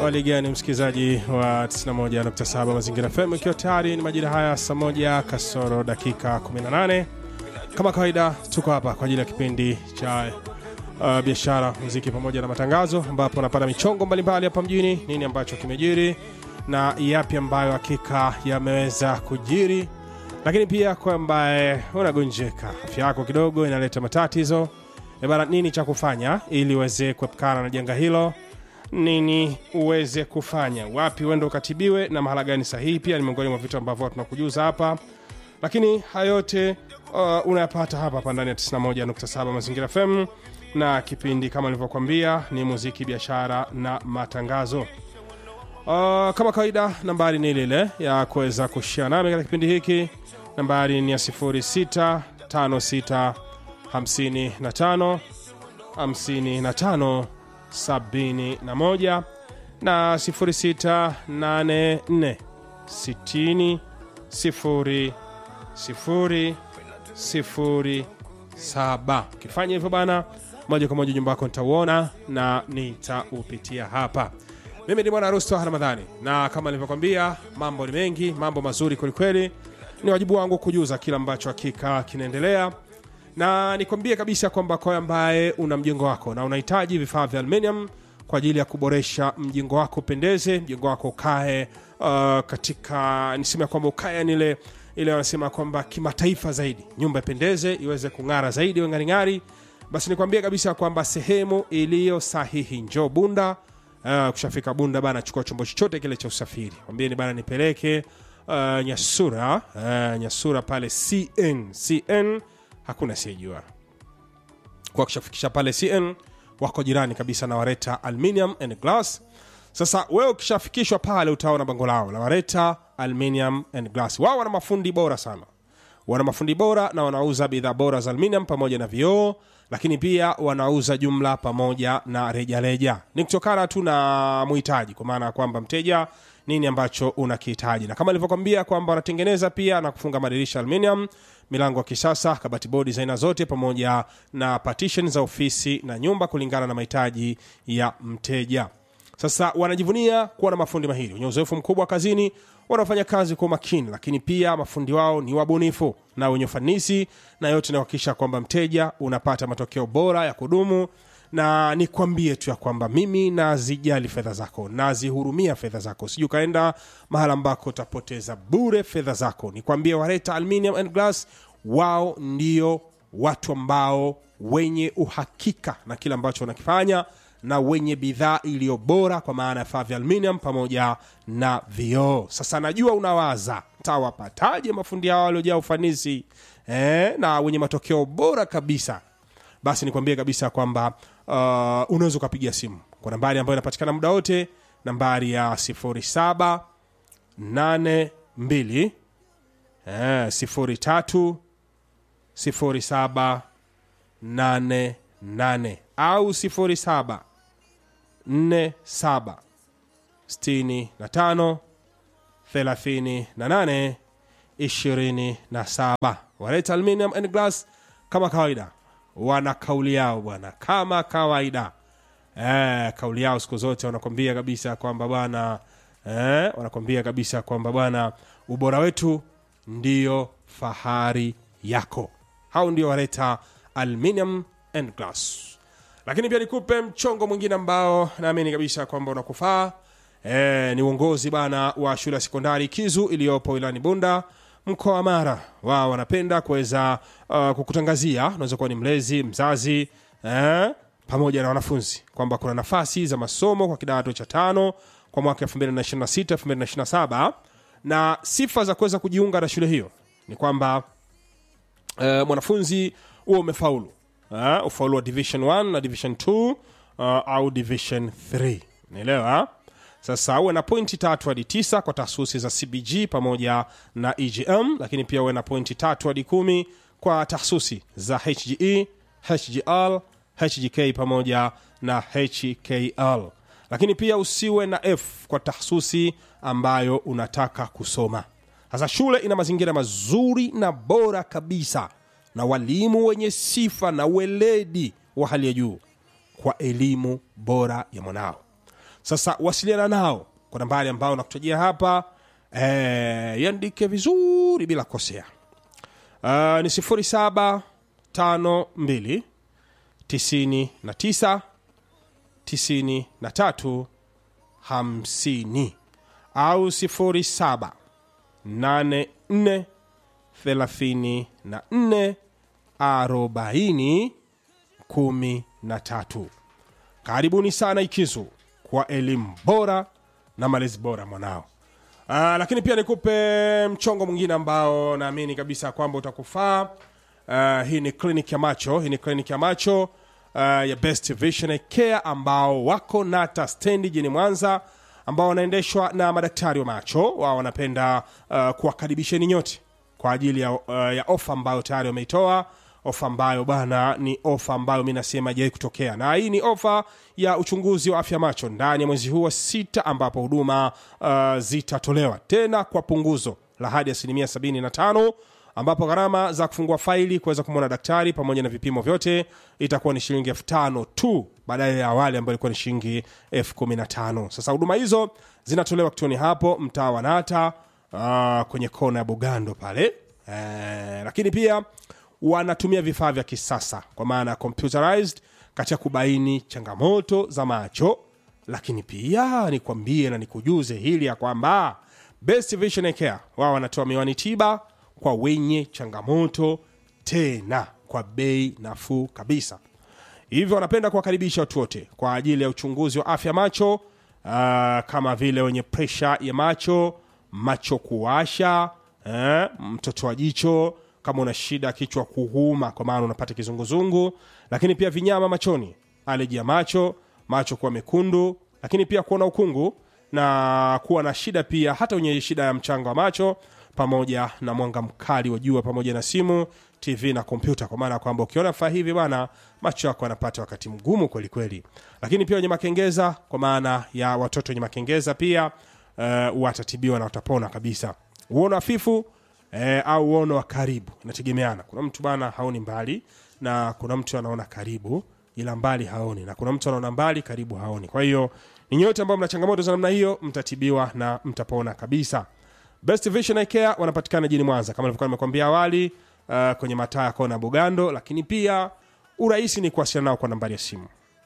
hali gani msikilizaji wa 91.7 mazingira fm ikiwa tayari ni majira haya saa moja kasoro dakika 18 kama kawaida tuko hapa kwa ajili ya kipindi cha uh, biashara muziki pamoja na matangazo ambapo napata michongo mbalimbali hapa mjini nini ambacho kimejiri na yapi ambayo hakika yameweza kujiri lakini pia kwa ambaye unagonjeka afya yako kidogo inaleta matatizo E bana nini cha kufanya ili uweze kuepukana na janga hilo nini uweze kufanya wapi uende ukatibiwe na mahala gani sahihi pia ni miongoni mwa vitu ambavyo tunakujuza hapa lakini haya yote uh, unayapata hapa hapa ndani ya 91.7 mazingira fm na kipindi kama nilivyokwambia ni muziki biashara na matangazo uh, kama kawaida nambari ni ile ile ya kuweza kushia nami katika kipindi hiki nambari ni ya 0656 55 55 71 na 0684 60 0 0 0 7 ukifanya hivyo bana moja kwa moja nyumba yako nitauona na nitaupitia hapa mimi ni bwana rusto ramadhani na kama nilivyokwambia mambo ni mengi mambo mazuri kwelikweli ni wajibu wangu kujuza kila ambacho hakika kinaendelea na nikwambie kabisa kwamba kwa ambaye una mjengo wako na unahitaji vifaa vya aluminium kwa ajili ya kuboresha mjengo wako upendeze mjengo wako ukae uh, katika niseme kwamba ukae nile ile wanasema kwamba kimataifa zaidi nyumba ipendeze iweze kung'ara zaidi ng'aring'ari basi nikwambie kabisa kwamba sehemu iliyo sahihi njoo bunda uh, kushafika bunda bana chukua chombo chochote kile cha usafiri kwambieni bana nipeleke uh, nyasura uh, nyasura pale cn cn hakuna siyejua kwa kishafikisha pale cn wako jirani kabisa na wareta aluminium and glass sasa wewe ukishafikishwa pale utaona bango lao la wareta aluminium and glass wao wana mafundi bora sana wana mafundi bora na wanauza bidhaa bora za aluminium pamoja na vioo lakini pia wanauza jumla pamoja na rejareja ni kutokana tu na muhitaji kwa maana ya kwamba mteja nini ambacho unakihitaji na kama ilivyokwambia kwamba wanatengeneza pia na kufunga madirisha aluminium milango ya kisasa kabati bodi za aina zote pamoja na partition za ofisi na nyumba kulingana na mahitaji ya mteja sasa wanajivunia kuwa na mafundi mahiri wenye uzoefu mkubwa kazini wanaofanya kazi kwa umakini lakini pia mafundi wao ni wabunifu na wenye ufanisi na yote inakuhakikisha kwamba mteja unapata matokeo bora ya kudumu na nikwambie tu ya kwamba mimi nazijali fedha zako nazihurumia fedha zako sijui ukaenda mahala ambako utapoteza bure fedha zako nikwambie wareta aluminium and glass wao ndio watu ambao wenye uhakika na kile ambacho wanakifanya na wenye bidhaa iliyo bora kwa maana ya vifaa vya aluminium pamoja na vioo sasa najua unawaza tawapataje mafundi hao waliojaa ufanisi eh, na wenye matokeo bora kabisa basi nikwambie kabisa kwamba uh, unaweza ukapiga simu kwa nambari ambayo inapatikana muda wote nambari ya 07 82 eh, 03 07 88 au 07 47 65 38 27 waleta aluminium and glass kama kawaida wana kauli yao bwana kama kawaida eh, kauli yao siku zote wanakwambia kabisa kwamba bwana eh, wanakwambia kabisa kwamba bwana ubora wetu ndiyo fahari yako hao ndio waleta aluminium and glass lakini pia nikupe mchongo mwingine ambao naamini kabisa kwamba unakufaa e, ni uongozi bana wa shule ya sekondari kizu iliyopo wilani bunda mkoa wa mara wao wanapenda kuweza uh, kukutangazia unaweza kuwa ni mlezi mzazi eh, pamoja na wanafunzi kwamba kuna nafasi za masomo kwa kidato cha tano kwa mwaka 226 227 na sifa za kuweza kujiunga na shule hiyo ni kwamba uh, mwanafunzi huo umefaulu uh, ufaulu wa division 1 na division 2 uh, au division 3 naelewa sasa uwe na pointi tatu hadi tisa kwa taasisi za cbg pamoja na egm lakini pia uwe na pointi tatu hadi kumi kwa taasisi za hge hgl hgk pamoja na hkl lakini pia usiwe na f kwa taasisi ambayo unataka kusoma sasa shule ina mazingira mazuri na bora kabisa na walimu wenye sifa na weledi wa hali ya juu kwa elimu bora ya mwanao sasa wasiliana nao kwa nambari ambayo nakutajia hapa eh, iandike vizuri bila kosea uh, ni 0752 99 93 50 au 07 84 34 40 13 karibuni sana ikizu kwa elimu bora na malezi bora mwanao uh, lakini pia nikupe mchongo mwingine ambao naamini kabisa kwamba utakufaa uh, hii ni kliniki ya macho hii ni kliniki ya macho uh, ya best vision care ambao wako nata stendi jini mwanza ambao wanaendeshwa na madaktari wa macho wao wanapenda uh, kuwakaribisheni nyote kwa ajili ya, uh, ya ofa ambayo tayari wameitoa ofa ambayo bana ni ofa ambayo mi nasema jawai kutokea na hii ni ofa ya uchunguzi wa afya macho ndani ya mwezi huu wa sita ambapo huduma uh, zitatolewa tena kwa punguzo la hadi asilimia 75 ambapo gharama za kufungua faili kuweza kumwona daktari pamoja na vipimo vyote itakuwa ni shilingi elfu tano tu badala ya awali ambayo ilikuwa ni shilingi elfu kumi na tano sasa huduma hizo zinatolewa kituoni hapo mtaa wa nata uh, kwenye kona ya bugando pale eh, lakini pia wanatumia vifaa vya kisasa kwa maana ya computerized katika kubaini changamoto za macho lakini pia nikwambie na nikujuze hili ya kwamba best vision care wao wanatoa miwani tiba kwa wenye changamoto tena kwa bei nafuu kabisa hivyo wanapenda kuwakaribisha watu wote kwa ajili ya uchunguzi wa afya macho uh, kama vile wenye presha ya macho macho kuwasha eh, mtoto wa jicho kama una shida kichwa kuhuma kwa maana unapata kizunguzungu lakini pia vinyama machoni aleji ya macho macho kuwa mekundu lakini pia kuona ukungu na kuwa na shida pia hata wenye shida ya mchanga wa macho pamoja na mwanga mkali wa jua pamoja na simu tv na kompyuta kwa maana ya kwamba ukiona vifaa hivi bana macho yako yanapata wakati mgumu kwelikweli lakini pia wenye makengeza kwa maana ya watoto wenye makengeza pia uh, watatibiwa na watapona kabisa uono hafifu eh, au uono wa karibu inategemeana kuna mtu bana haoni mbali na kuna mtu anaona karibu ila mbali haoni na kuna mtu anaona mbali karibu haoni kwa hiyo ni nyote ambao mna changamoto za namna hiyo mtatibiwa na mtapona kabisa best vision Eye care wanapatikana jini mwanza kama nilivyokuwa nimekwambia awali uh, kwenye mataa ya kona bugando lakini pia urahisi ni kuwasiliana nao kwa nambari ya simu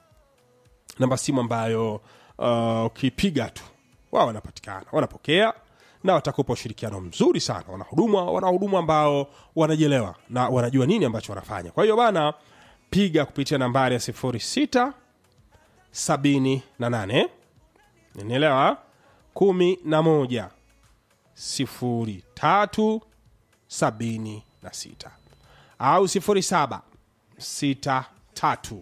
namba simu ambayo uh, ukipiga tu wao wanapatikana wanapokea na watakupa ushirikiano mzuri sana wanahuduma wanahuduma ambao wanajelewa na wanajua nini ambacho wanafanya kwa hiyo bana piga kupitia nambari ya 06 78 nielewa 11 03 76 au 07 63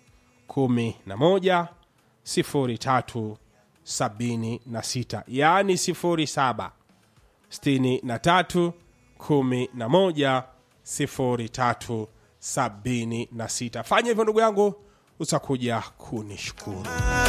11 03 76 yaani 07 63 11 03 76 fanya hivyo ndugu yangu utakuja kunishukuru